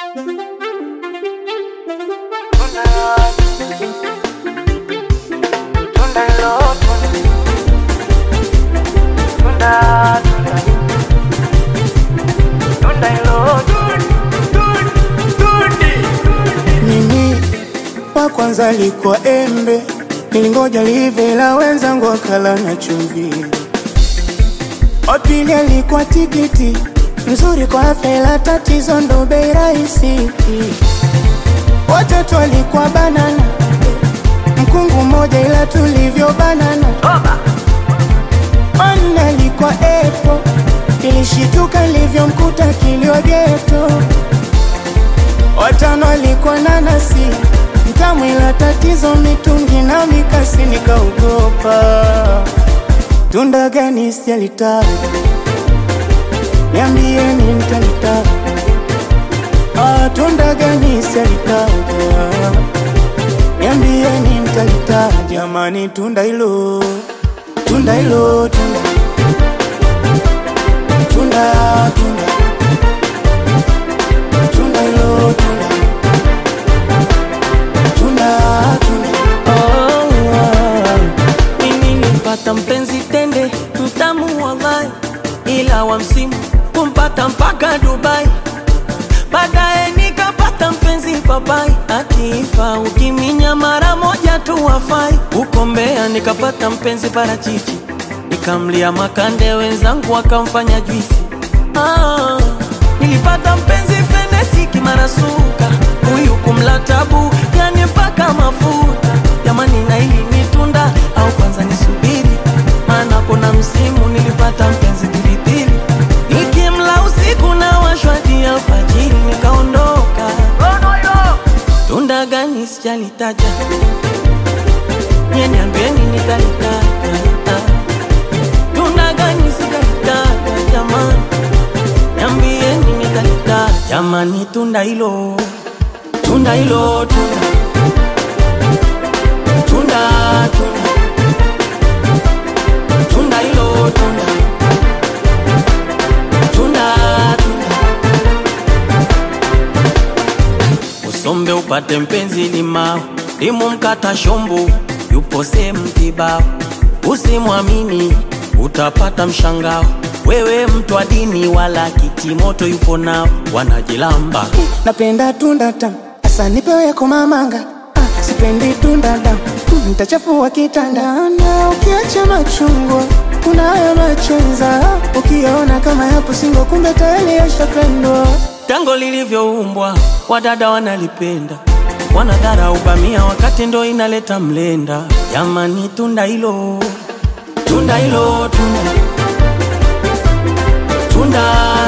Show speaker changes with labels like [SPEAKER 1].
[SPEAKER 1] Mimi wa kwanza alikuwa embe, nilingoja live la wenzangu wakala na chumvi. Wa pili alikuwa tikiti, mzuri kwa afya ila tatizo ndo bei rahisi. Watatu alikuwa banana, mkungu mmoja ila tulivyo banana. Wanne alikuwa epo, ilishituka ilivyomkuta kilio geto. Watano alikuwa nanasi mtamu, ila tatizo mitungi na mikasi, nikaogopa. Tunda gani sijalitaja, niambieni mtalitaja. Ah, tunda gani sijalitaja, niambieni mtalitaja. Jamani, tunda hilo, tunda hilo, tunda tunda tunda tunda hilo, tunda tunda tunda
[SPEAKER 2] Mimi nilipata mpenzi tende mtamu wallahi, ila wa msimu kumpata mpaka Dubai. Baadaye nikapata mpenzi papai, akifa ukiminya mara moja tu wafai. Huko Mbeya nikapata mpenzi parachichi, nikamlia makande, wenzangu wakamfanya juisi. Ah, nilipata mpenzi fenesi kimarasuka, huyu kumla tabu, yani mpaka mafuta. Jamani, na hili ni tunda au kwanza nisubiri? Maana kuna msimu nilipata mpenzi pilipili, nikimla usiku na washwadi alfajiri, nikaondoka. Tunda gani sijalitaja, nye niambieni nitalitaja. Tunda gani sijalitaja jamani, niambieni nitalitaja. Jamani, tunda hilo, tunda hilo, tunda tunda tunda tunda hilo tunda tunda tunda usombe upate mpenzi limao limu mkata shombo yupo sehemu kibao usimwamini utapata mshangao wewe mtu wa dini wala kitimoto yupo nao wanajilamba
[SPEAKER 1] napenda tunda tamu, asa nipewe komamanga. Ah, sipendi tunda damu, mm, nitachafua kitanda. Na ukiacha machungwa kuna haya machenza, ukiona kama yapo singo, kumbe tayari yashapendwa.
[SPEAKER 2] Tango lilivyoumbwa wadada wanalipenda, wanadhara ubamia wakati ndo inaleta mlenda. Jamani, tunda hilo, tunda hilo, tunda tunda